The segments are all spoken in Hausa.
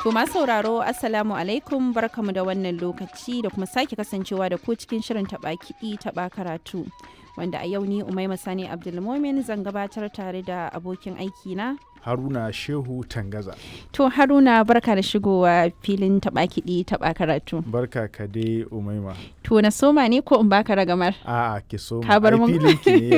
To masu sauraro Assalamu alaikum barkamu da wannan lokaci da kuma sake kasancewa da ku cikin shirin taɓa kiɗi taɓa karatu. Wanda a yau ni Umaima Sani Abdulmomin zan gabatar tare da abokin aiki na. Haruna Shehu Tangaza. To Haruna barka da shigowa filin taɓa kiɗi taɓa karatu. Barka ka dai Umaima. To na soma ne ko in baka ragamar? A'a ki so Ka bar mun. filin ki ne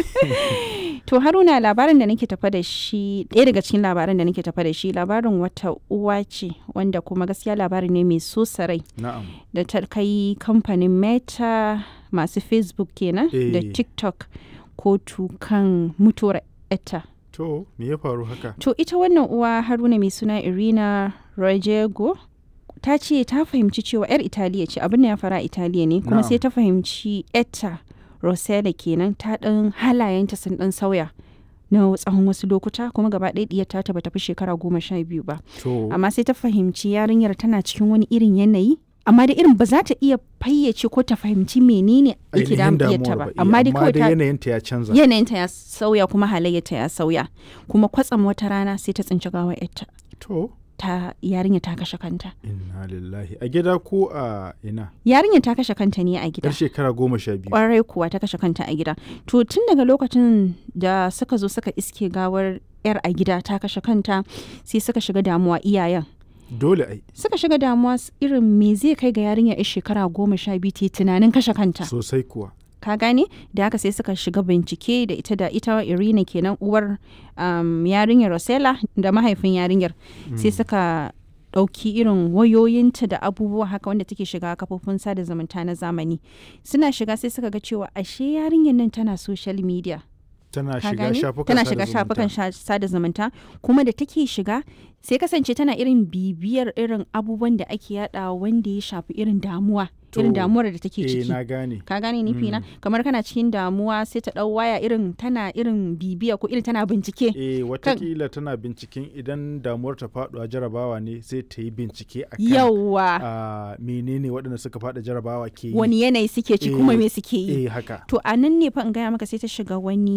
yau. To Haruna labarin da nake tafa da shi ɗaya daga cikin labaran da nake tafa da shi labarin wata uwa ce wanda kuma gaskiya labari ne mai so sarai Na'am. da ta kai kamfanin Meta masu Facebook kenan da Eh. TikTok kotu kan mutuwar etta. To me ya faru haka? To ita wannan uwa Haruna mai suna Irina Rojego ta ce ta fahimci cewa 'yar Italiya ce abin da ya fara a Italiya ne kuma Na'am. sai ta fahimci etta Rosella kenan ta ɗan halayenta sun ɗan sauya na tsawon wasu lokuta kuma gaba ɗaya ɗiyar ta bata fi shekara goma sha biyu ba To amma sai ta fahimci yarinyar tana cikin wani irin yanayi amma da irin ba za ta iya fayyace ko ta fahimci menene yake ainihin damun ta ba damuwar ba. amma dai kawai dai ta yanayinta ya canza. yanayinta ya sauya kuma halayyarta ya sauya kuma kwatsam wata rana sai ta tsinci gawar yarta To ta yarinya ta kashe kanta inna lillahi a gida ko a ina? yarinya ta kashe kanta ne a gida Yar shekara goma sha biyu. kwarai kuwa ta kashe kanta a gida to tun daga lokacin da suka zo suka iske gawar yar a gida ta kashe kanta sai suka shiga damuwa iyayen Dole ai suka shiga damuwa s- irin me zai kai ga yarinya yar shekara goma sha biyu ta yi tunanin kashe kanta sosai kuwa. ka gane da haka sai suka shiga bincike da ita da ita irina kenan uwar um, yarinyar rosella da mahaifin yarinyar sai suka ɗauki irin wayoyinta da abubuwa haka wanda take shiga kafofin sada zumunta na zamani suna shiga sai suka ga cewa ashe yarinyar nan tana social media Tana ka shiga gane shafukan tana sada shiga zumunta. shafukan sha- sada zumunta kuma da take shiga sai kasance tana irin bibiyar irin abubuwan da ake yada wanda ya shafi irin damuwa irin To, damuwar da take Eh ciki na gane. ka gane nufi na kamar kana cikin damuwa sai ta dau waya irin tana irin bibiya ko irin tana bincike Eh watakila tana binciken idan damuwar ta faɗuwa jarabawa ne sai ta yi bincike a kan yawa a menene waɗanda suka faɗa jarabawa ke yi. wani yanayi suke ci kuma Eh, me suke yi Eh haka. to a nan ne fa in gaya maka sai ta shiga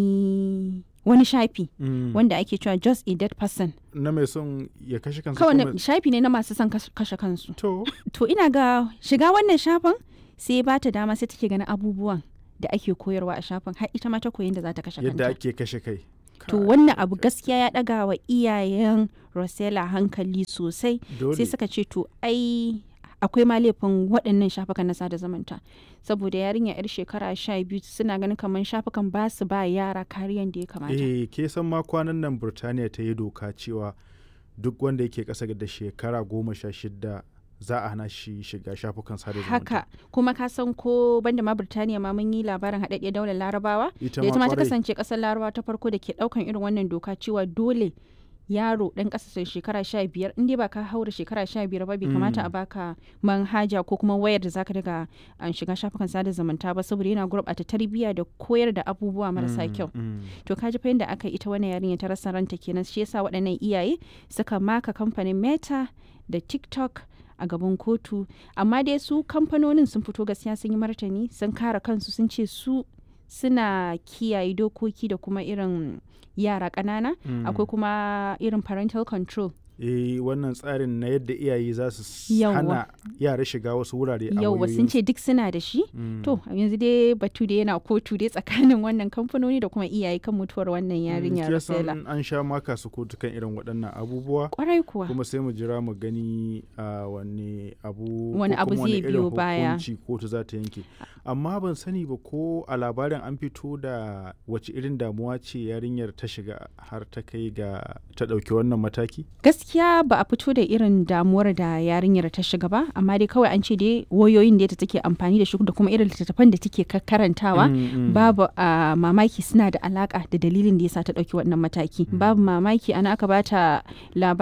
wani wani shafi Mm. wanda ake cewa just a dead person na mai son ya kashe kansa kawai kuma- na- shafi ne na masu son kas- kashe kansu to to ina ga shiga wannan shafin sai ba ta dama sai take ganin abubuwan da ake koyarwa a shafin har ita ma ta koyi da za ta kashe yadda kanta ake kashe kai to wannan abu gaskiya ya daga wa iyayen Rosella hankali sosai dole sai suka ce to ai akwai ma laifin waɗannan shafukan na sada zumunta saboda yarinya yar shekara sha biyu suna ganin kamar shafukan ba su ba yara kariyan da ya kamata eh ke san ma kwanan nan Burtaniya ta yi doka cewa duk wanda yake ƙasa da shekara goma sha shida za a hana shi shiga shafukan sada zumunta haka kuma ka san ko banda ma Birtaniya ma mun yi labarin haɗaɗɗiyar daular larabawa ita da ita ma ta kwarai. kasance ƙasar larabawa ta farko da ke ɗaukan irin wannan doka cewa dole yaro ɗan ƙasa shekara sha biyar in dai ba ka haura shekara sha biyar ba bai kamata a baka manhaja ko kuma wayar da zaka daga an shiga shafukan sada zumunta ba saboda yana gurɓata tarbiyya da koyar da abubuwa marasa Mm, kyau mm. to kaji fa yadda aka yi ita wannan yarinya ta rasa ranta kenan shi yasa waɗannan iyaye suka maka kamfanin meta da tiktok a gaban kotu amma dai su kamfanonin sun fito gaskiya sun yi martani sun kare kansu sun ce su suna kiyaye dokoki da kuma irin yara ƙanana Mm. akwai kuma irin parental control eh wannan tsarin na yadda iyaye za su s- Yawwa. hana yara shiga wasu wurare a yauwa sun ce duk suna da shi Mm. to yanzu dai batu da yana kotu dai tsakanin wannan kamfanoni da kuma iyaye kan mutuwar wannan yarinya Kin san Rosella an sha maka su kotu kan irin waɗannan abubuwa kwarai kuwa kuma sai mu jira mu gani a wani abu Wani ko abu kuma wani zai irin biyo baya. hukunci kotu za ta yanke amma ban sani ba ko a labarin an fito da wace irin damuwa ce yarinyar ta shiga har ta kai ga ta ɗauki wannan mataki gaskiya ba a fito da irin damuwar da yarinyar ta shiga ba amma dai kawai an ce dai wayoyin da take amfani da shi da kuma irin littattafan da take ka- karantawa Mm, mm. babu a mamaki suna da alaka da dalilin da yasa ta ɗauki wannan mataki babu mamaki ana aka bata labarin